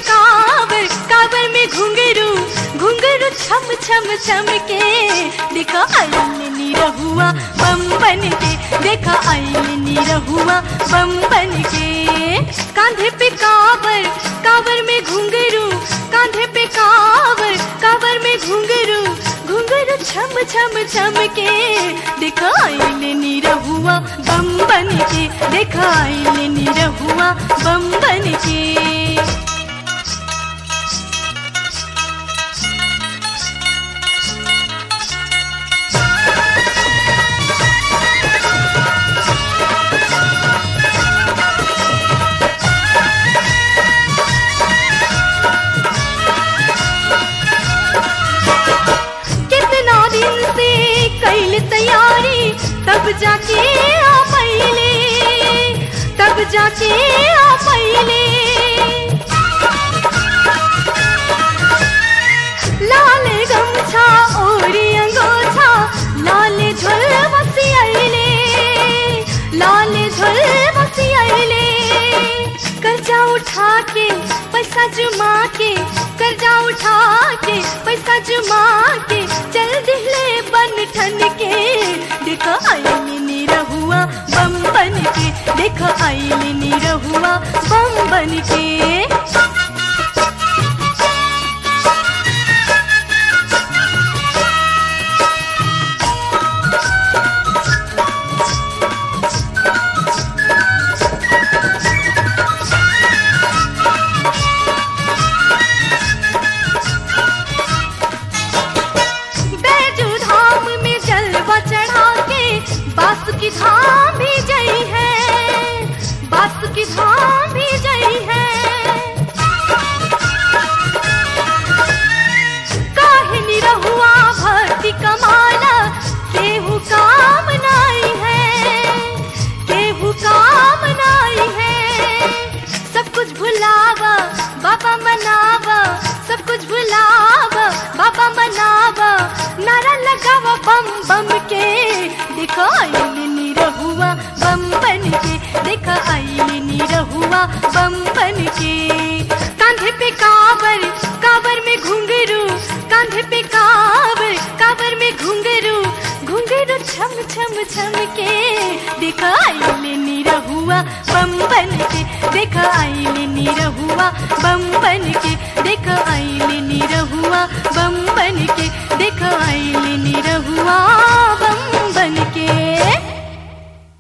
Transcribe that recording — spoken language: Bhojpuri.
कावर कावर में घुंघरू घुंघरू छम छम छम के देखा आईने रहुआ बम बन के देखा आईने रहुआ बम बन के कांधे पे कावर कावर में घुंघरू कांधे पे कावर कावर में घुंघरू घुंघरू छम छम छम के देखा आईने रहुआ बम बन के देखा आईने रहुआ बम बन के कितना दिन से कैल तैयारी तब जाके आ पहले तब जाके आ पहले लाल गमछा ओरी अंगोछा लाल झोल बसी आइले लाल झोल बसी आइले कर्जा उठा के पैसा जुमा के कर्जा उठा के पैसा जुमा के चल दिले बन ठन के देखो आईने नी रहुआ बम बन के देखो आईने नी रहुआ बम बन के बैजू धाम में जलवा चढ़ा के बासुकी धाम भी जई है बासुकी धाम भी जई है काहिनी रहुआ भक्ति कमाला केहू काम नाई है केहू काम नाई है सब कुछ भुलावा बाबा मनावा सब कुछ भुलावा बाबा मनावा नारा लगावा बम बम के देखो आईने रहुआ बम बन के देखो आईने रहुआ बम बन के कांधे पे कावर कावर में घुंघरू कांधे पे कावर कावर में घुंघरू घुंघरू छम छम छम के देखा आईने रहुआ बम बन के देखा आईने रहुआ बम बन के देखा